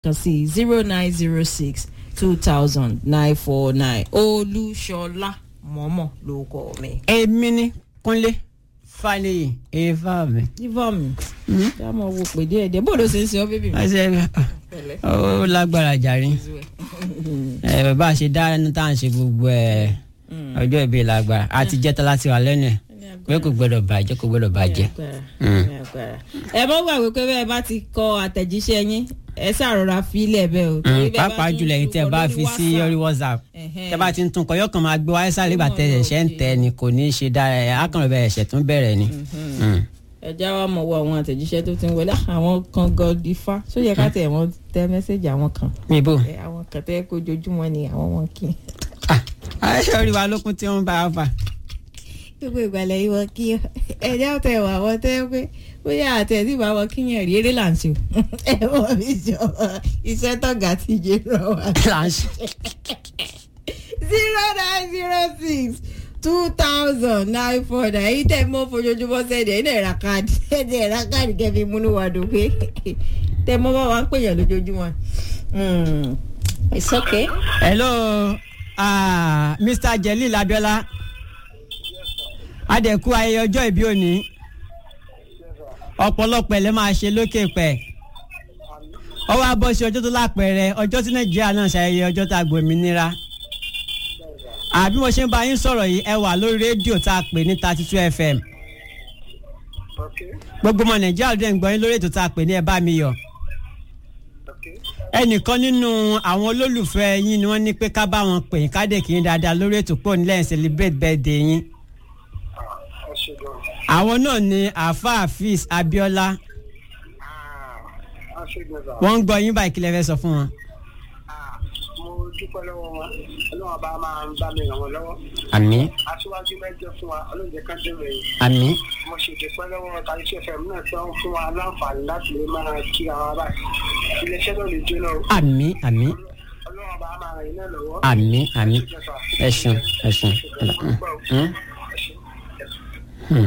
kan sí zero nine zero six two thousand nine four nine olúṣọlá mọ́mọ́ ló kọ́ mi. èmi ni kúnlé fàlẹyìn eva mi. yíbọn mi ṣé a máa wo pè díẹ̀ díẹ̀ bó ló ṣe ń ṣe ọ bébì mi. ọsẹ pẹ̀lẹ́. ó lágbára jàre ẹ bàbá ṣe dáná tá à ń ṣe gbogbo ẹ ọjọ́ ìbí lágbára àti jẹ́ta láti wà lẹ́nu ẹ̀ pé kò gbọ́dọ̀ bàjẹ́ kò gbọ́dọ̀ bàjẹ́. ẹ mọ́ gbàgbé pé bẹ́ẹ̀ bá ti kọ àtẹ̀jíṣẹ́ yín ẹ ṣàròra fílẹ̀ bẹ́ẹ̀ o. torí bẹ́ẹ̀ bá pàápàá tún jùlọ ẹ̀yin tẹ́ ẹ tún bá kọ fi sí lórí orí whatsapp Ẹ̀hẹ́n. tẹ́ bá ti ń tún kọ yọkàn máa gbé wáyé sáré ìgbà tẹ́ ẹ̀ṣẹ̀ ń tẹ ni kò ní í ṣe dára ẹ̀ akànnà bẹ́ẹ̀ ẹ̀ṣẹ̀ tún bẹ̀rẹ̀ ni. Mm. ẹ já wa mọ̀ wọ àwọn àtẹ̀jíṣẹ́ tó ti ń wọlé àwọn kan god ifá tó yẹ ká tẹ̀ wọ́n tẹ mẹ́sẹ̀gì àwọn kan níbo Ẹ, àwọn kan tẹ́ kó ojoojúmọ́ ni àwọn wọn kì í. ayé orí wa lókun tí wọ́n bá a fà. gbogbo ìgbàlẹ̀ yìí wọ́n kí ẹ̀jẹ̀ tẹ̀ wà wọ́n tẹ́ pé bóyá àtẹ̀ tí bá wọn kíyàn rí eré là ń ṣe o ẹ wọ́n mi jọ iṣẹ́ tọ̀gá ti jẹ́ rọ wá. láǹṣì. zero nine zero six two thousand nine four nine èyí tẹ̀ mọ́ fojoojúmọ́ sẹ́ẹ̀dẹ̀ ẹ̀ náà ra káàdì ẹ̀dẹ̀ ra káàdì kẹfì múnú wa dùn pé tẹ̀ mọ́ bá wa ń pèyàn lójoojúmọ́. Mm. it's okay. hello ah, mr jelil abiola adẹ̀kú ayẹyẹ ọjọ́ ìbí òní ọ̀pọ̀lọpọ̀ ẹ̀ lẹ́ máa ṣe lókè pẹ̀ ọwọ́ abọ́ sí ọjọ́ tó lápẹẹrẹ ọjọ́ tí nàìjíríà náà ṣayẹyẹ ọjọ́ tá a gbòmìnira àbí mo ṣe ń bá yín sọ̀rọ̀ yìí ẹ wà lórí rédíò tá a pè ní thirty two fm Okay, gbogbo ọmọ nàìjíríà ló dẹ̀ ń gbọ́ yín lórí ètò tá a pè ní ẹ bá mi yọ̀ okay. ẹnìkan nínú àwọn olólùfẹ́ yín ni wọ́n ní pé ká bá wọn pè yín ká dé kí yín dáadáa lórí ètò pọ̀ nílẹ̀ ń celebrate birthday yín Ah, ẹ ṣe gan. àwọn náà ni àáfàá hafiz abiola Ah, a ṣe gan sa. wọ́n ń gbọ́ yín báyìí kí lẹ fẹ́ sọ fún wọn. Ah, mo dúpẹ́ lọ́wọ́ wọn ọlọ́run bá máa ń bá mi ràn wọ́n lọ́wọ́ àmì aṣíwájú mẹ́jọ fún wa ọlọ́run kan dé rẹ̀ àmì mo ṣe dúpẹ́ lọ́wọ́ tàbí fm náà tí wọ́n fún wa láǹfààní láti lè máa kí ara wa báyìí iléeṣẹ́ náà lè jóná o àmì àmì ọlọ́run bá máa ràn yín náà lọ́wọ́. àmì àmì Ẹ ṣe gan sa. ẹ ṣeun ẹ ṣeun. Ẹ ṣe gan. Hmm? Ẹ ṣe. Ẹ ṣe. Hmm.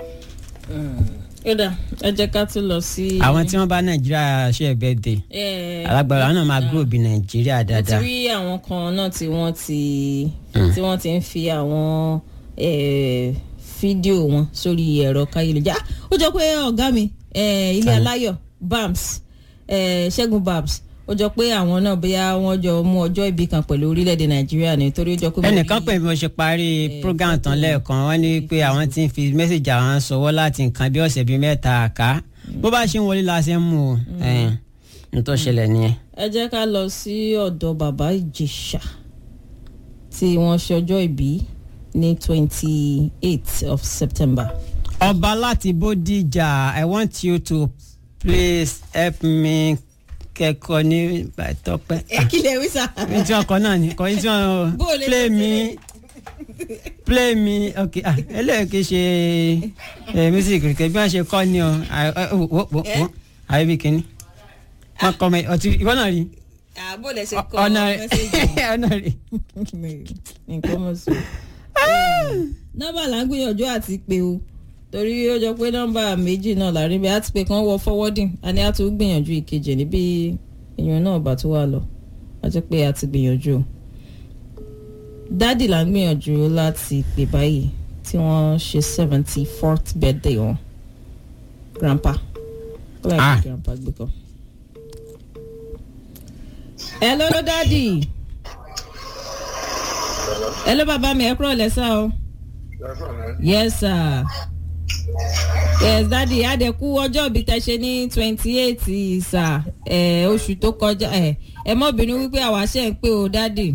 kódà ẹ jẹ́ ká tún lọ sí. àwọn tí wọ́n bá nàìjíríà ṣe birthday Eh, alágbára àwọn náà máa gúrò bí nàìjíríà mo ti dáadáa. rí àwọn kan náà tí wọ́n ti tí wọ́n ti ń fi àwọn eh, fídíò wọn sórí ẹ̀rọ káyélujára ó jọ pé ọ̀gá mi eh, ilé aláyọ̀ bams eh, ṣẹ́gun bams ó jọ pé àwọn náà bóyá wọ́n jọ mú ọjọ́ ìbí kan pẹ̀lú orílẹ̀-èdè nàìjíríà ni torí ó jọ pé mo ẹnìkan rí- pè bí mo ṣe parí program tán lẹ́ẹ̀kan wọ́n ní pé àwọn ti ń fi mẹ́sàgì àwọn sọwọ́ láti nǹkan bí ọ̀sẹ̀ bíi mẹ́ta àká bó bá ṣe ń wọlé la ṣe ń mú o ẹ̀ẹ́n ní tó ṣẹlẹ̀ nìyẹn. ẹ jẹ́ ká lọ sí ọ̀dọ̀ bàbá ìjẹ̀ṣà tí wọ́n ṣe ọjọ́ ìbí ní twenty eight of september. ọba láti bódìjà i want you to please help me kẹ́kọ̀ọ́ ní tọpẹ́. ẹ kí lè wí sá. ní tí wọn kọ náà ni kò ní tí wọn Bó o lè play lọ me play me ok ah eléyìí kì í ṣe ẹ music kìkì bí wọn ṣe kọ ni o Ah, ah, wo wo wo wo àyè bí kìíní wọn kọ mọ ọtí ìwọ náà rí àbò lè ṣe kọ ọ̀nà mẹ́sẹ̀gì ọ̀nà rí. nǹkan mọ̀ sí. nọ́mbà là ń gbìyànjú àti pé o torí ó jọ pé nọ́mbà méjì náà là rí bẹ́ẹ̀ àti pé kàn wọ forwarding a ní a tún gbìyànjú ìkejì níbi èèyàn náà bá tó wà lọ àti pé a ti gbìyànjú o. dádì là ń gbìyànjú láti pè báyìí tí wọ́n ṣe seventy fourth birthday wọn grandpa ó láì Ah. fi grandpa gbé kan. hello dádì hello bàbá mi ẹ kúrò lẹ́sà o yes sir yes dadi adẹ̀kú ọjọ́ ìbí tẹ ṣe ní twenty eight sir ẹ oṣù tó kọjá ẹ ẹ mọ́ bínú wípé àwa ṣe ń pé o dadi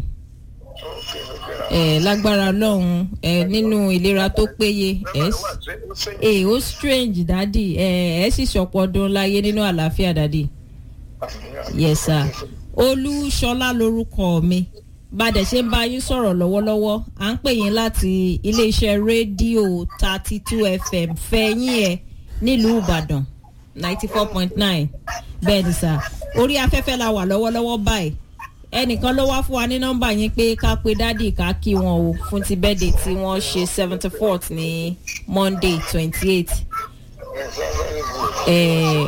ẹ lágbára lọ́hùn ẹ nínú ìlera tó péye ẹ ẹ ó strange dadi ẹ ẹ sì ṣọ̀pọ̀ ọdún láyé nínú àlàáfíà dadi yes sir olúṣọlá lorúkọ mi bàdẹ ṣe ń bá yín sọ̀rọ̀ lọ́wọ́lọ́wọ́ à ń pè yín láti iléeṣẹ́ rédíò thirty two fm fẹ̀yìn ẹ̀ nílùú ìbàdàn ninety four point nine bẹ́ẹ̀ ni sà orí afẹ́fẹ́ la wà lọ́wọ́lọ́wọ́ báyìí ẹnìkan ló wá fún wa ní nọ́mbà yín pé ká pe dádì ká kí wọn o fún ti bẹ́ẹ̀dẹ̀ tí wọ́n ṣe seventy fourth ní monday twenty eight